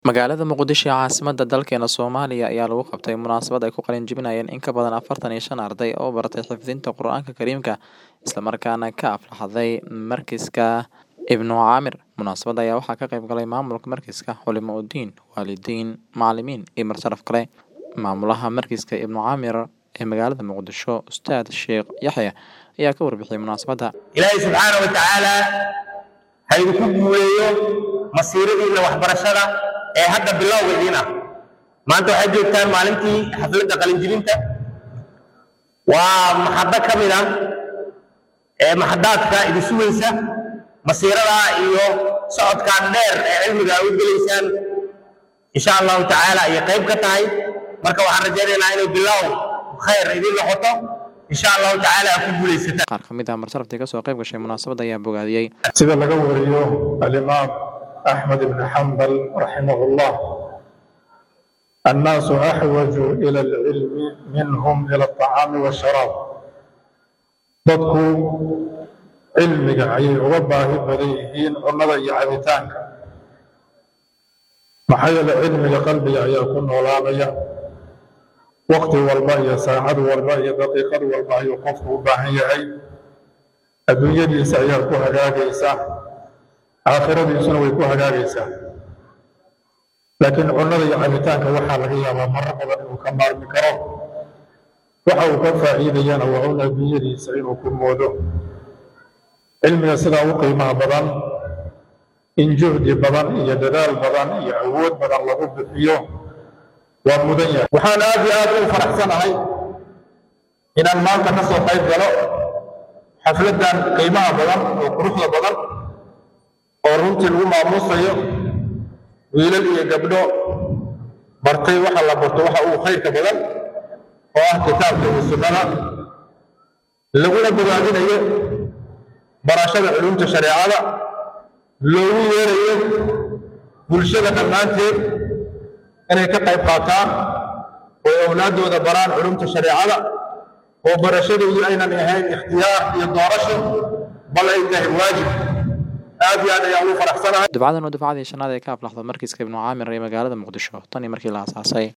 Magaalada Muqdisho ee caasimadda dalkeena Soomaaliya ayaa lagu qabtay munaasabad ay ku qalin jebinayaan in ka badan afartan iyo shan arday oo baratay xifdinta Qur'aanka Kariimka isla markaana ka aflaxday Markiska Ibnu Caamir. Munaasabadda ayaa waxaa ka qayb galay maamulka markiska, culimo diin, waalidiin, macallimiin iyo marti kale. Maamulaha Markiska Ibnu Caamir ee magaalada Muqdisho, Ustaad Sheekh Yaxye ayaa ka warbixiyay munaasabadda. ilaahay subxaana wa tacaala ha idinku guuleeyo masiiradiinna waxbarashada ee hadda bilowga idiin ah maanta waxaad joogtaan maalintii xafladda qalinjibinta waa maxaddo ka mid ah ee maxadaadka idin sugaysa masiiradaa iyo socodkaan dheer ee cilmiga aad u gelaysaan insha allahu tacaala ayay qayb ka tahay marka waxaan rajaynaynaa inay bilow khayr idin noqoto insha allahu tacaala aad ku guulaysataan Qaar ka mid ah marti ka soo qayb gashay munaasabadda ayaa bogaadiyey. sida laga wariyo alimaam axmed ibn xambal raximahullah annaasu axwaju ila alcilmi minhum ila alطacaami waasharaab dadku cilmiga ayay uga baahi badan yihiin cunnada iyo cabitaanka maxaa yeele cilmiga qalbiga ayaa ku noolaanaya waqti walba iyo saacad walba iyo daqiiqad walba ayuu qofku u baahan yahay adduunyadiisa ayaa ku hagaagaysa aakhiradiisuna way ku hagaagaysaa laakiin cunnada iyo cabitaanka waxaa laga yaabaa marar badan inuu ka maarmi karo waxa uu ka faa'iidayana waa un adduunyadiisa inuu ku moodo cilmiga sidaa u qiimaha badan in juhdi badan iyo dadaal badan iyo awood badan lagu bixiyo waa mudan yahay waxaan aad iyo aad u faraxsanahay inaan maanta ka soo qayb galo xafladdan qiimaha badan oo quruxda badan oo runtii lagu maamuusayo wiilal iyo gabdho bartay waxa la barto waxa uu khayrka badan oo ah kitaabka iyo sunnada laguna bogaadinayo barashada culumta shareecada loogu yeerayo bulshada dhammaanteed inay ka qayb qaataan oo awlaaddooda baraan culumta shareecada oo barashadoodu aynan ahayn ikhtiyaar iyo doorasho bal ay tahay waajib aad iyo aad ayaan ugu faraxsanahay Dufcadan waa dufcadii shanaad ee ka aflaxda Markiska Ibnu Caamir ee magaalada Muqdisho tan iyo markii la aasaasay.